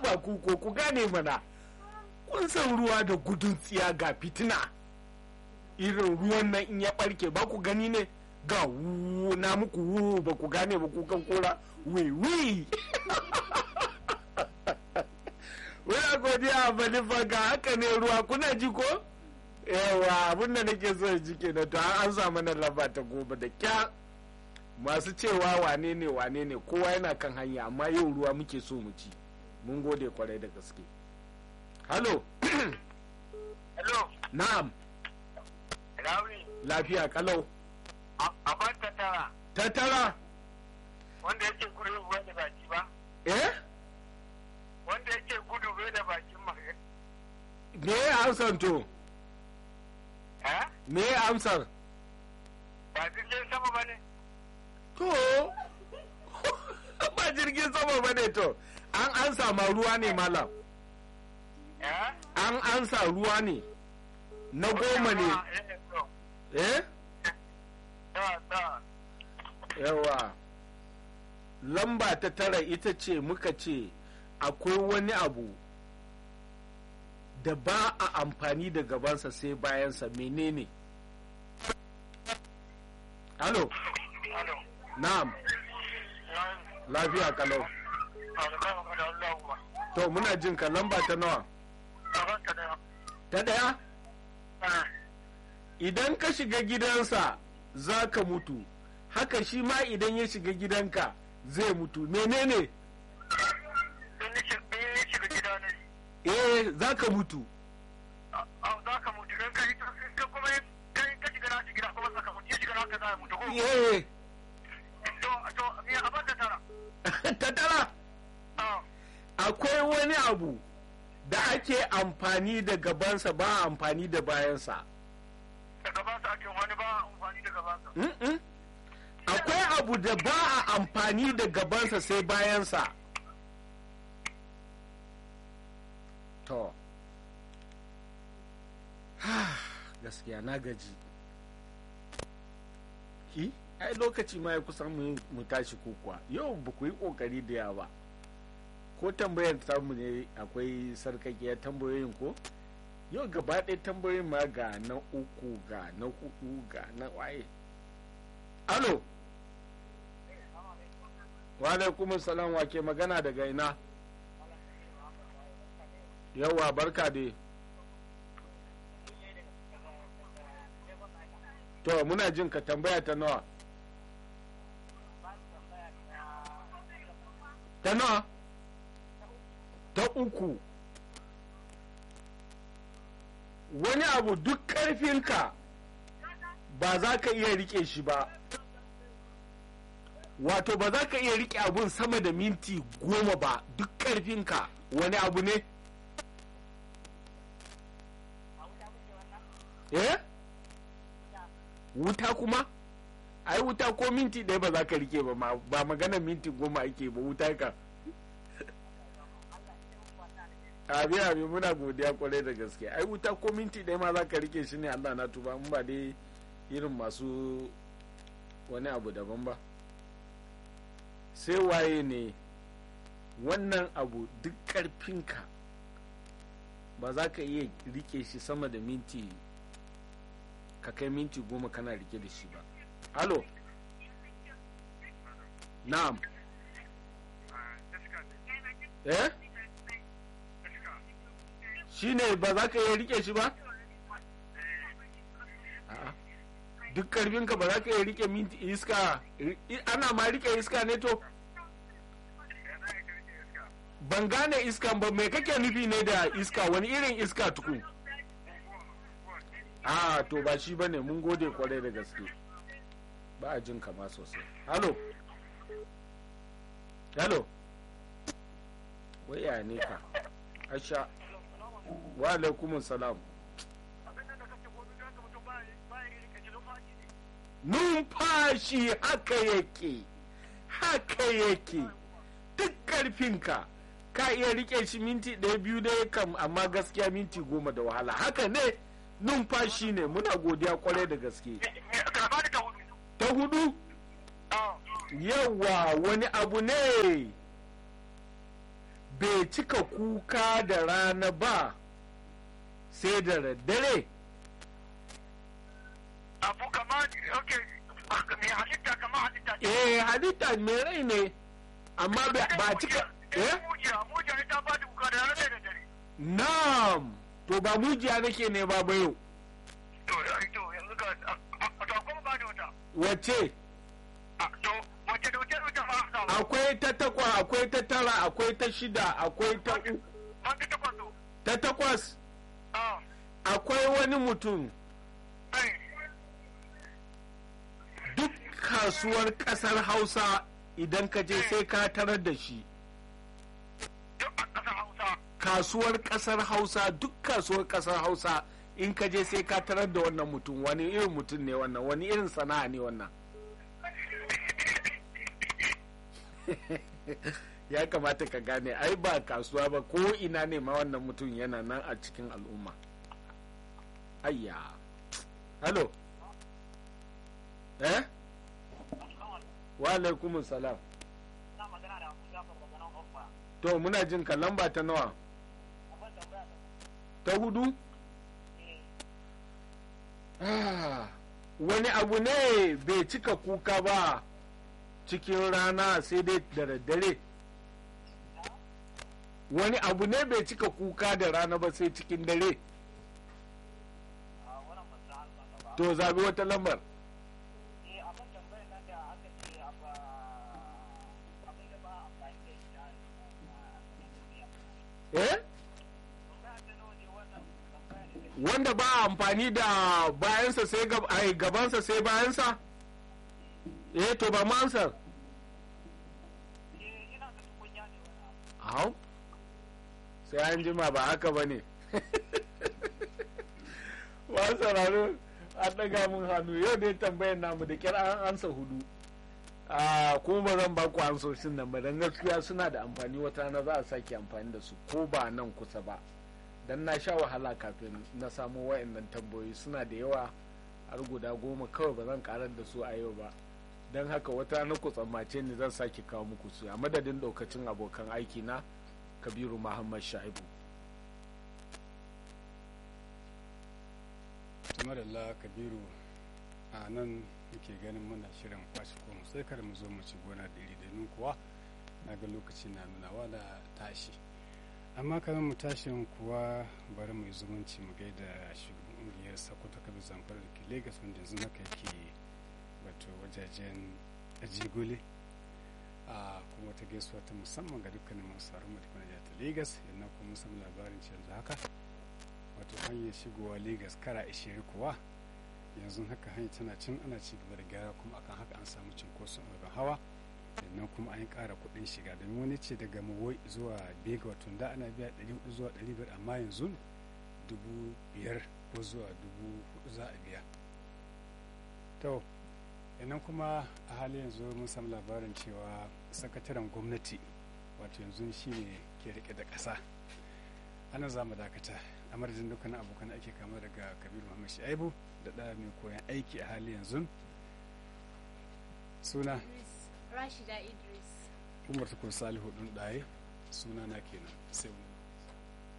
haba ku ko ku gane mana kun san ruwa da gudun tsiya ga fitina irin ruwan nan in ya barke ba ku gani ne ga wu na muku wu ba ku gane ba ku kan kora wi wi Wani godiya a ga haka ne ruwa kuna ji ko? yawa abin da nake so ji kenan to an samu na lamba ta goma da kya masu cewa wane ne wane ne kowa yana kan hanya amma yau ruwa muke so mu ci mun gode kwarai da gaske halo Hello, na'am Rauni, lafiya kalau a ban ta tara tattara wanda yake gudu bai da baki ba, eh wanda yake gudu bai da bakin ma. me ya amsar to Eh? me ya amsar Ba jirgin sama ba ne? to ba jirgin sama ba ne to an ansa ma ruwa ne malam Eh? an ansa ruwa ne na goma ne eh Ta, ta. yawa lamba ta tara ita ce muka ce akwai wani abu da ba a amfani da gabansa sai bayansa menene halo Alo. na'am lafiya kalau to muna jin ka lamba ta nawa ta daya idan ka shiga gidansa za ka mutu haka shi ma idan ya shiga gidanka zai mutu menene eh za ka mutu eh ta tara akwai wani abu da ake amfani da gabansa ba a amfani da bayansa Mm-mm. akwai abu da ba a amfani da gabansa sai bayansa to gaskiya na gaji ki ai lokaci ma ya kusan mu mu tashi ko kuwa yau ba ku yi kokari da yawa ba ko tambayar samu ne akwai sarkakiyar tambayoyin ko yau gaba ɗaya tambayoyin ma ga na uku ga na hudu ga na waye alo wa alaikum salam wa ke magana daga ina yawa barka dai to muna jin ka tambaya ta nawa ta nawa ta uku wani abu duk ƙarfinka ba za ka iya rike shi ba wato ba za ka iya rike abun sama da minti goma ba duk ƙarfinka wani abu ne eh wuta kuma ai wuta ko minti ɗaya ba za ka rike ba ma ba magana minti goma ake ba wuta ka abi abi muna godiya kwarai da gaske ai wuta ko minti ɗaya ma za ka rike shi ne allah na tuba in ba dai irin masu wani abu daban ba sai waye ne wannan abu duk ƙarfinka ba za ka iya rike shi sama da minti ka kai minti goma kana rike da shi ba halo na'am eh shi ne ba za ka iya rike shi ba A'a. duk karfinka ba za ka iya rike minti iska ana ma rike iska ne to ban gane iskan ba mai kake nufi ne da iska wani irin iska tukun a to ba shi bane mun gode kwarai da gaske ba a jin kama sosai halo halo waya ne ka asha wa alaikumun salam numfashi haka yake haka yake duk karfinka ka iya rike shi minti ɗaya biyu dai kam amma gaskiya minti goma da wahala haka ne numfashi ne muna godiya kwarai da gaske ta hudu yawa wani abu ne bai cika kuka da rana ba sai da daddare abu kama ok mai halitta kama halitta ce eh halitta mai rai ne amma ba ba cika eh mujiya mujiya ita ba da kuka da rana da dare na'am to ba mujiya nake ne ba bayo to ai to yanzu ga a to kuma ba da wata wace a to wace da wace da ba a samu akwai ta takwa akwai ta tara akwai ta shida akwai ta u- ban ta takwas to ta takwas a akwai wani mutum ai duk kasuwar kasar hausa idan ka je sai ka tarar da shi duk a ƙasar hausa kasuwar kasar hausa duk kasuwar kasar hausa in ka je sai ka tarar da wannan mutum wani irin mutum ne wannan wani irin sana'a ne wannan ya kamata ka gane ai ba kasuwa ba ko ina ne ma wannan mutum yana nan a cikin al'umma ayya halo eh wa alaikumus salam na magana da abu jafar daga nan offa to muna jin ka lamba ta nawa abin tambaya ta hudu Ah, wani abu ne bai cika kuka ba cikin rana sai dai da daddare wani abu ne bai cika kuka da rana ba sai cikin dare a wannan ba sa halba ba to zabi wata lambar eh abin tambayar nan da aka ce a ba abin da ba a amfani da shi a cikin duniya eh tambaya ta nawa ne wannan tambaya ne da wanda ba a amfani da bayansa sai gab- ai, gabansa sai bayansa eh to ba ma ansar eh ina da tukunya ne wannan Au, sai an jima ba haka ba ne. Wa sauraro an ɗaga mun hannu yau dai tambayar namu da kira an ansa hudu. a kuma ba zan ba ku ansoshin nan ba don gaskiya suna da amfani wata rana za a sake amfani da su ko ba nan kusa ba don na sha wahala kafin na samu wa'annan tambayoyi suna da yawa har guda goma kawai ba zan karar da su a yau ba don haka wata rana ku tsammace ni zan sake kawo muku su a madadin daukacin abokan aiki na kabiru muhammad shaibu tumarilla kabiru a nan muke ganin muna shirin kwashe ko sai kada mu zo mu ci gona da iri domin kuwa na ga lokaci na nunawa da tashi amma kamar mu tashin kuwa bari mu yi zumunci mu gaida shugaban ƙungiyar sakoto kabi zamfara da ke lagos wanda yanzu haka yake wato wajajen ajigole a kuma ta gaisuwa ta musamman ga dukkanin masu sauran mu da kuma jihar ta lagos yannan kuma mun samu labarin yanzu haka wato hanyar shigowa lagos kara ishirin kuwa yanzu haka hanyar tana cin ana ci gaba da gyara kuma akan haka an samu cinkoson abin hawa sannan kuma an ƙara kuɗin shiga domin wani ce daga mawai zuwa bega wato da ana biya 400 zuwa 500 amma yanzu dubu biyar ko zuwa dubu hudu za a biya to sannan kuma a halin yanzu mun samu labarin cewa sakataren gwamnati wato yanzu shine ke rike da ƙasa ana za mu dakata a madadin dukkanin abokan ake kama daga kabiru muhammad shaibu da ɗaya mai koyan aiki a hali yanzu suna Idris, Rashida Idris. umar tukur salihu ɗin ɗaye suna na kenan sai wani